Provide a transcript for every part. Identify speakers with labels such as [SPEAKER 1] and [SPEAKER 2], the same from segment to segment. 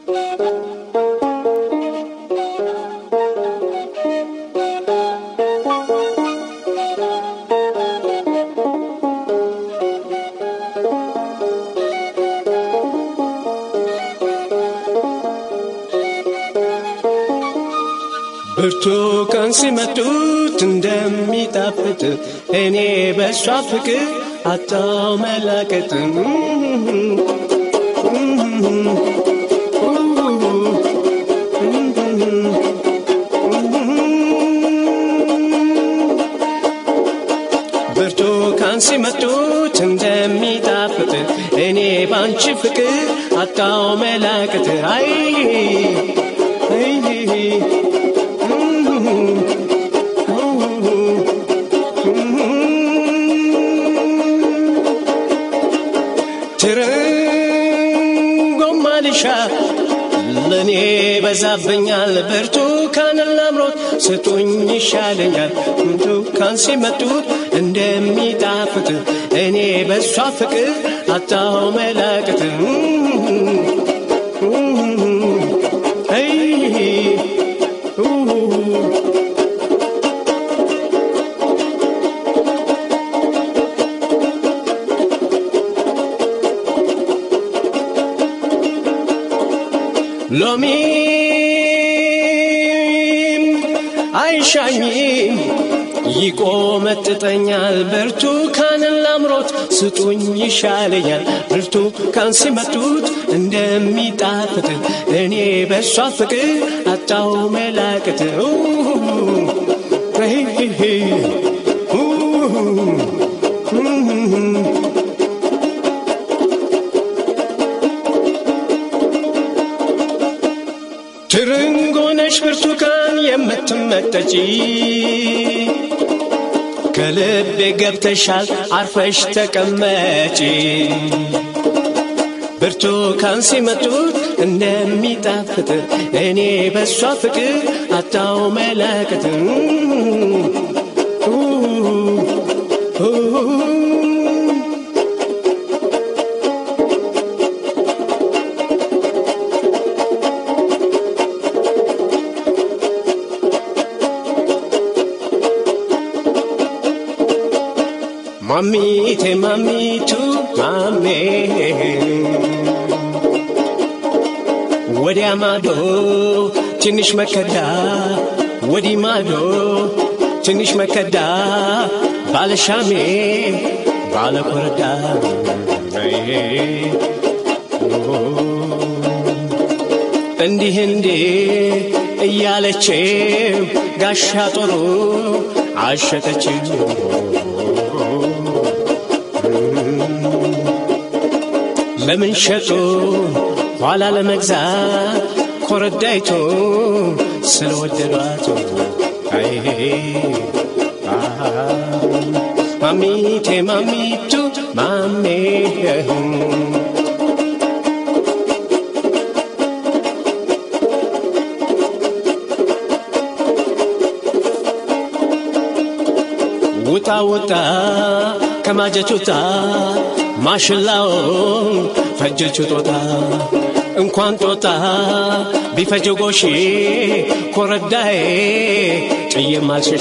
[SPEAKER 1] ብርቱካን ሲመጡት እንደሚጣፍጥ እኔ በሷ ፍቅር አጣው መላቀጥ ብርቱካን ሲመጡት እንደሚጣፍጥ እኔ ባንቺ ፍቅር አጣው መላቀጥ አይ ትርንጎማ ልሻ ለእኔ በዛብኛል ብርቱካን ላምሮት ስጡኝ ይሻለኛል ብርቱካን ሲመጡት እንደሚጣፍጥ እኔ በሷ ፍቅር አጣው መላቅት ሎሚም አይሻኝም ይቆመጥጠኛል ብርቱካንን ላምሮት ስጡኝ ይሻለኛል ብርቱካን ሲመጡት እንደሚጣፍጥ እኔ በሷ ፍቅር አጣው መላቅት ትርንጎነሽ ብርቱካን የምትመጠጪ ከልቤ ገብተሻል አርፈሽ ተቀመጪ ብርቱካን ሲመጡት እንደሚጣፍጥ እኔ በሷ ፍቅር አጣው መላቅት ማሚቴ ማሚቱ ማሜ ወዲያ ማዶ ትንሽ መከዳ ወዲ ማዶ ትንሽ መከዳ ባለሻሜ ባለኮረዳ እንዲህ እንዲህ እያለችው ጋሻ ጦሩ አሸተችው ለምን ሸጡ ኋላ ለመግዛት ኮረዳይቶ ስለወደዷት አይ ማሚቴ ማሚቱ ማሜ ውጣ ውጣ ከማጀት ውጣ ማሽላውን ፈጀችው ጦጣ እንኳን ጦጣ ቢፈጀ ጎሺ ኮረዳዬ ጥዬም አልሸሺ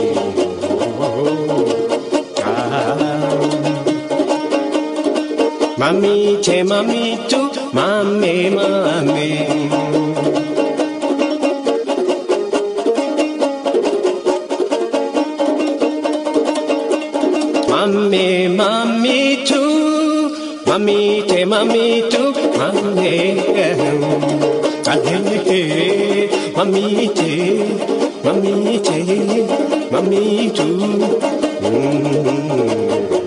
[SPEAKER 1] ማሚቴ ማሚቱ ማሜ ማሜ ማሜ ማሚቱ ማሚቴ ማሚቱ ማሜ ማሚቴ ማሚቴ ማሚቱ